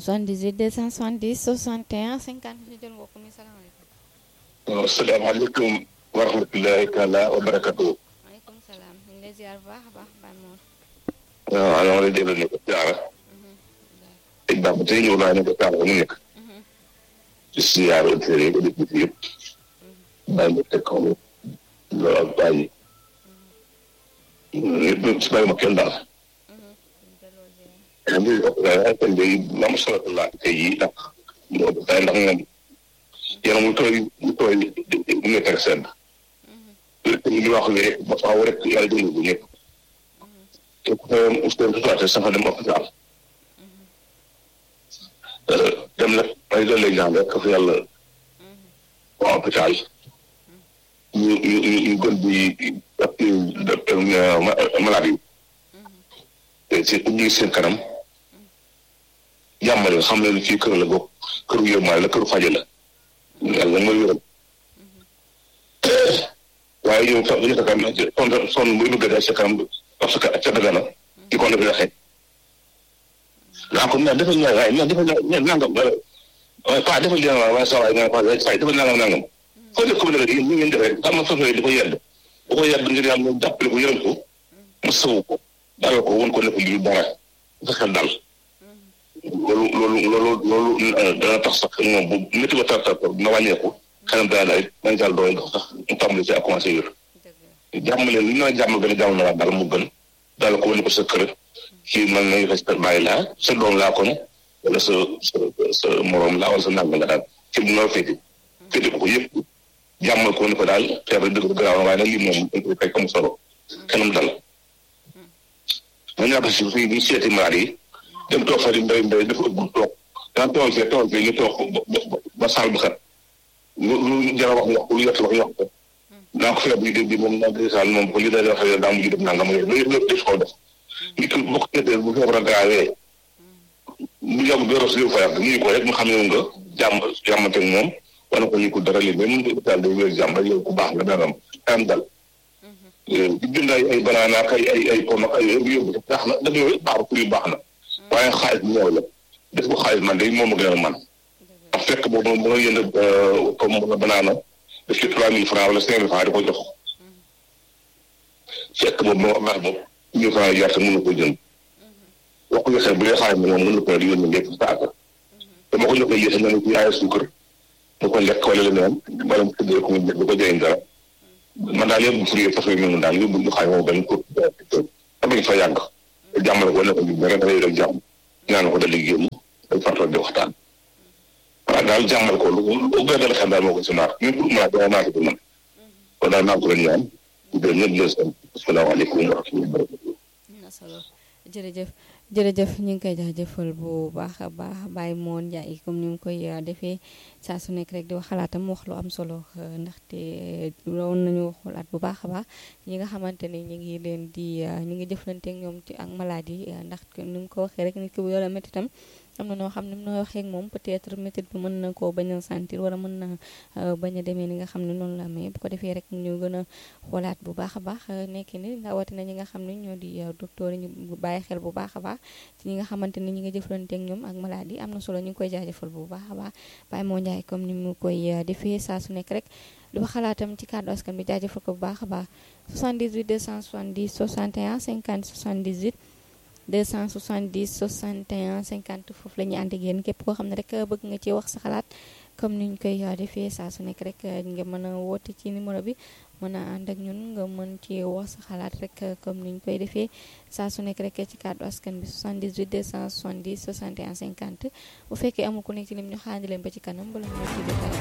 78 270 61 50 ñu jël mbokk mi salaamaaleykum. waaw salaamaaleykum wa rahmatulahi taala wa barakatu. maaleykum salaam ñu ngi lay ziar bu baax a baax Baye Mor. waaw alors lay déglu ne ko jaara. tey baax ba tey ñëw naa ne ko jaara mu nekk. ci siyaar auditeurs yi auditeurs yëpp. bàyyi ma teg kaw loolu ak bàyyi. yëpp si bàyyi ma kenn daal. xam nga kon day am solo la tey jii ndax moo day ndax moom yaram mu tooy mu tooy mu nekk ak sedd li wax ne ba faaw rek yàlla dimbali bu ñëpp te ku xëyoon ustaen tutuwaate sax dem hôpital dem nag ay loolu lay ñaan rek fa yàlla waa hôpital ñu ñu ñu gën di malade yi te ñu ngi seen kanam jàmmale xam ne fii kër la gox këru yërmaale la këru faje la yàlla mooy yërëm waaye yow sax dañu takam son son buy bëgg a sa kanam parce que ca dagana di ko def waxee naa ko mais defal naa waaye defal naa nangam waaye pas defal dina waaye sa waay nga pas say defal nangam nangam foo def ko bi nag yéen ñu ngeen defee xam nga soxla di ko yedd bu ko yedd ngir yàlla jàppale ko yërëm ko mu sawu ko dara ko won ko ne ko lii dara sa xel dal loolu loolu loolu loolu dana tax sax moom bu métti ba tar tar na wàññeeku xanam dana daal nañ daal doole ndax sax mu tàmbali ci ak commencé wér jàmm leen li ñu la jàmm gën a jàmm na daal mu gën daal ko wane ko sa kër kii man nañu fa sa bàyyi laa sa doom laa kon wala sa sa sa morom laa wala sa nangam la daal ci bu noo féete féete ko ko yëpp jàmmal ko wane ko daal feebar dëgg garaaw na waaye nag lii moom dañ koy fekk am solo kanam dal ma ñàkk si fii ñu seeti malade yi dem toog fa di mbéy mbéy dafa ëpp toog daan toog fee toog fee ñu toog ba saal bi xat lu lu jar a wax wax lu yott wax ñu wax ko naa ko feeb bi di moom naa di saal moom ko li day wax daa mujj def nangam yooyu loolu yëpp def ko def nit ki bokk ñetteel bu feebar a gaawee mu yàgg bi ros fa yàgg ñu ko rek mu xam ne nga jàmm jàmmante moom wala ko ñu ko dara li même hôpital day wér jàmm rek yow ku baax nga dangam am dal di bind ay ay banaana ak ay ay ay pom ak ay yóbbu baax na dëgg yooyu baax pour yu baax na waaye xaalis bi ñëw la def ko xaalis man day moom a gën a man ndax fekk boobu moom bu nga yënd comme nga banaana def ci trois mille francs wala cinq mille francs di ko jox fekk boobu moo baax boobu mille francs jar te mën na ko jënd wax ko yosee bu dee xaalis bi moom mën na ko di yónni lépp saaka dama ko joxee yéese na ne ci yaay suukar mu ko lekk wala leneen wala mu tëddee ko mu du ko jëriñ dara man daal yóbbu furi façon yi daal yóbbu ñu xaay moom benn ko amañ fa yàgg jàmmale ko ne ko ñu rek dafay rek jàmm ñaan ko dal di génn day fartoon di waxtaan waaw daal jàmmal ko lu lu gën dal xel daal moo ko si naar ñun pour mën a dama naa ko man kon daal naa ko leen ñaan gën ñëpp leen sant asalaamaaleykum wa rahmatulah solo jërëjëf jërëjëf ñu ngi koy jaajëfal bu baax a baax Baye Moon Ndiaye comme ni mu koy defee saa su nekk rek di wax xalaatam wax lu am solo ndaxte loolu nañu xoolaat bu baax a baax ñi nga xamante ni ñu ngi leen di ñu ngi jëflanteek ñoom ci ak maladie ndax ni mu ko waxee rek nit ki bu yore métti tam am na noo xam ne noo waxee ak moom peut-être métit bi mën na koo bañ a sentir wala mën na bañ a demee ni nga xam ne noonu la amee bu ko defee rek ñu gën a xoolaat bu baax a baax nekki ni rawatina ñi nga xam ne ñoo di docteur yi ñu bàyyi xel bu baax a baax ci ñi nga xamante ni ñi nga jëflante ak ñoom ak maladie am na solo ñu ngi koy jaajëfal bu baax a baax Baye moo Ndiaye comme ni mu koy defee saa su nekk rek di wax xalaatam ci kàddu askan bi jaajëfal ko bu baax a baax 78 270 61 50 78 270 61 50 foofu la ñuy ànd ak yéen képp koo xam ne rek bëgg nga ci wax sa xalaat comme niñ koy defee saa su nekk rek nga mën a woote ci numéro bi mën a ànd ak ñun nga mën ci wax sa xalaat rek comme niñ koy defee saa su nekk rek ci kàddu askan bi 78 270 61 50 bu fekkee amul ku nekk ci lim ñu xaandi leen ba ci kanam bala ñu ci